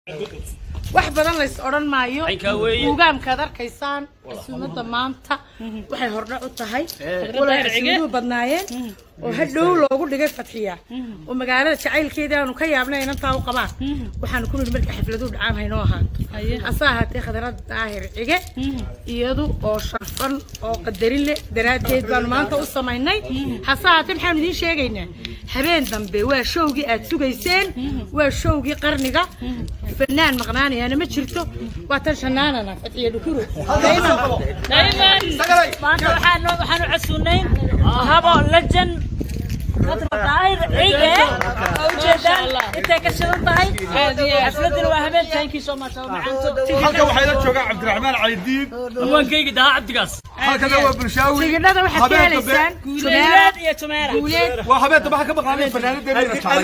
wax badan lays odhan maayo Aynkaa weeye. ugaamkaad arkaysaan casuumada maanta waxay hordhac u tahay walaa casuumuhu badnaayeen oo hadhow loogu dhigay fadxiya oo magaalada jacaylkeeda aanu ka yaabnay inantaa u qabaan waxaanu ku nidhi marka xafladuhu dhacaan haynoo ahaato hase ahaatee khadarada daahir cige iyadu oo sharfan oo qadarin leh daraaddeed baanu maanta u samaynay hase ahaatee maxaanu idiin sheegaynaa habeen dambe waa showgii aad sugayseen waa showgii qarniga fanaan maqnaanayaana ma jirto waa tan shanaanana fadxiya dhukuro maanta waxaan waxaan u casuunayn habo lejan khadra daahir cige oo ujeedaan intay ka shidan tahay xafladina waa habeen taankiisoo maasha macaanto halkan waxaa ila joogaa cabdiraxmaan caydiid hawaankayga dahaa cabdigaas halkana waa bulshaawi tigidhada waxaad ka Habeen dambe. helaysaan guuleed iyo tumeera guuleed waa habeen dambe waxaa ka maqnaanay fanaanadeena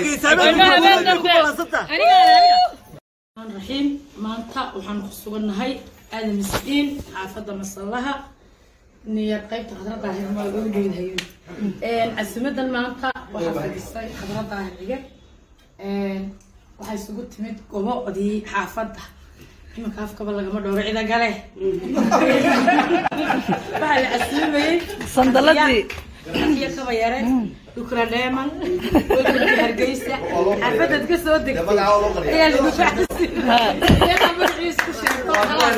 raxiim maanta waxaan ku sugannahay aadan miskiin xaafadda masallaha niyo qaybta khadra daahir ma lagu dheedhayo casimadan maanta waxaa fadhisay khadra daahir cige waxaa isugu timid gobo odii xaafadda imanka afkaba lagama dhowro cida gale waxaa la casiimayey sandaladii iyo kaba yare dukra dheeman wadanka hargeysa xaafadaad ka soo degtay ayaa lagu facsiiyaa magaciis ku sheegto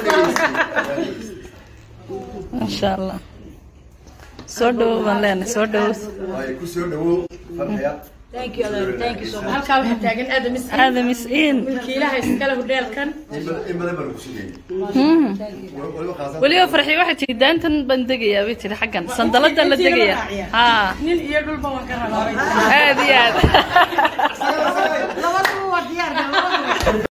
maasha allah soo dhowow baan leenahay soo dhowow ku soo dhawow farxaya thank you Alan. thank you so much halkaa waxaa taagan aadam is aadam is-iin milkiilaha iskale hudheelkan in badan baan ku sugayay waliba qaasan weliba farxi waxay tihi daantan baan degayaa bay tihi xaggan sandaladan la degaya haa nin iyo dhulba waan ka rabaa aad iyo aad labadaba waa diyaar